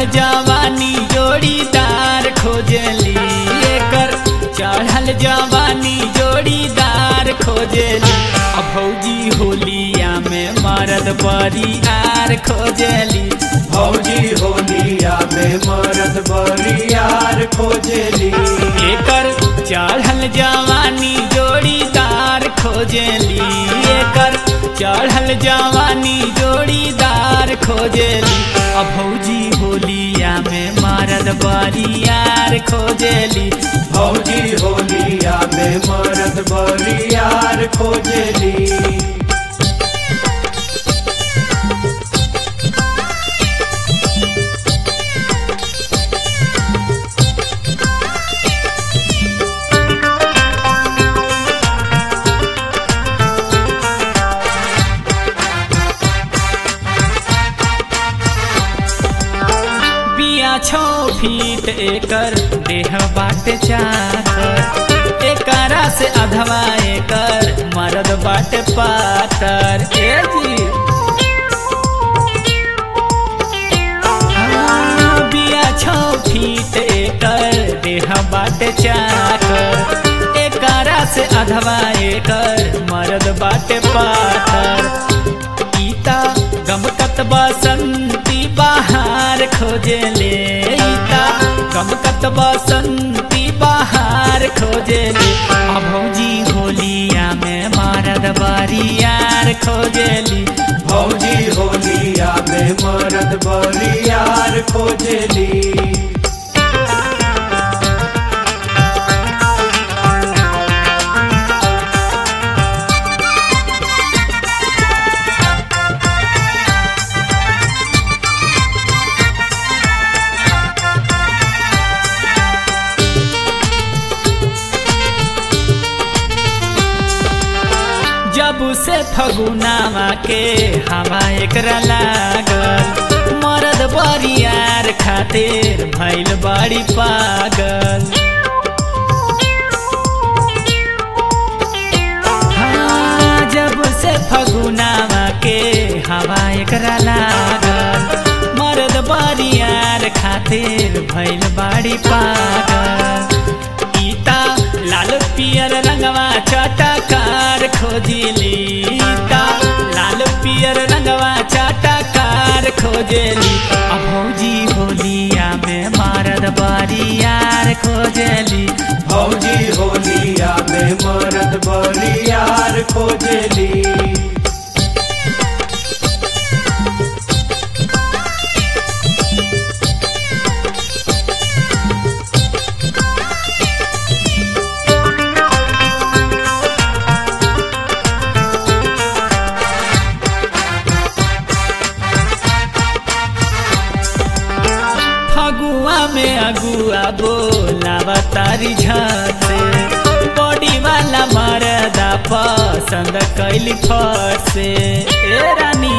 चढ़ल जवानी जोड़ीदार खोजली एकर चढ़ल जवानी जोड़ीदार खोजली अब भौजी होलिया में मरद बरियार खोजली भौजी होलिया में मरद बरियार खोजली एकर चढ़ल जवानी जोड़ीदार खोजली एकर चढ़ल जवानी जोड़ीदार खोजली अब भौजी होलिया में मरद बरियार खोजली भौजी होलिया में मरद बरियार खोजली बिया छो फीट एकर देह बाटे चाकर एकरा से अधवा एकर मरद बाटे पातर ए जी हाँ, बिया छो फीट एकर देह बाटे चाकर एकरा से अधवा एकर मरद बाटे पातर ईता गमकत बसंती बाहर खोजले ईता गमकत बसंती बाहर खोजले अब भौजी होलिया में मरद बरियार खोजली भौजी होलिया में मरद बरियार खोजली जब से फगुनावा के हवा एकरा लागल मरद बरियार खातिर भैल बड़ी पागल हाँ, जब से फगुनावा के हवा एकरा लागल मरद बरियार खातिर भैल बड़ी पागल ईता लाल पियर रंगवा चटकार खोजली ईता लाल पियर रंगवा चटकार खोजली अब भौजी होलिया में मरद बरियार खोजली भौजी होलिया में मरद बरियार खोजली फगुआ में अगुआ बोलावा तारी झाते बॉडी वाला मरदा पसंद कैली फट से ए रानी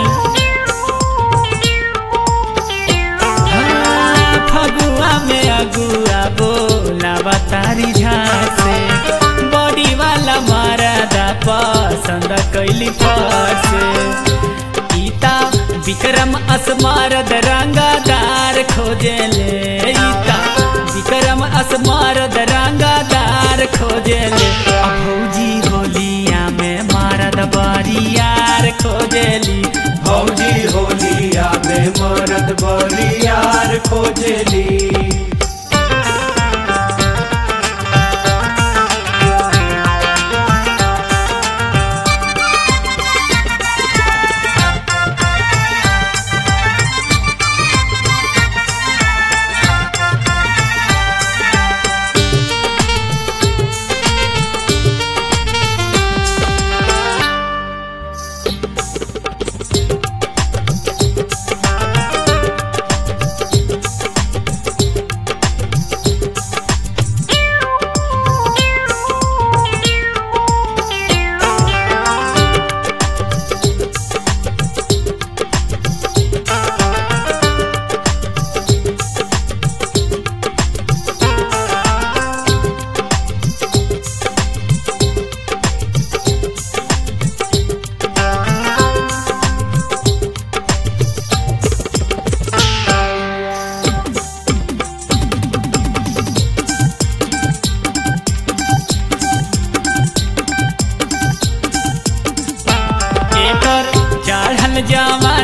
हाँ, फगुआ में अगुआ बोलावा तारी झाते बॉडी वाला मरदा पसंद कैली फट से ईता विक्रम असमारद रंगादार खोजले ईता विक्रम असमारद रंगादार खोजले अब भौजी होलिया में मारद बरियार खोजली भौजी होलिया में मरद बरियार खोजली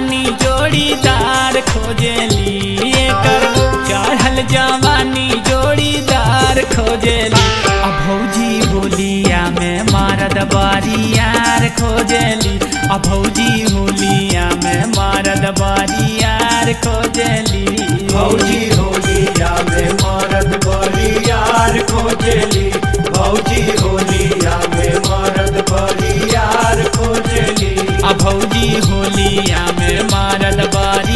जवानी जोड़ीदार खोजेली एकर चढ़ल जवानी जोड़ीदार खोजेली आ भौजी होलिया में मारद बारियार खोजेली आ भौजी होलिया में मारद बारियार खोजेली भौजी होलिया में मरद बरियार खोजली भौजी होलिया में मरद बरियार खोजली आ भौजी होलिया में मारद बारी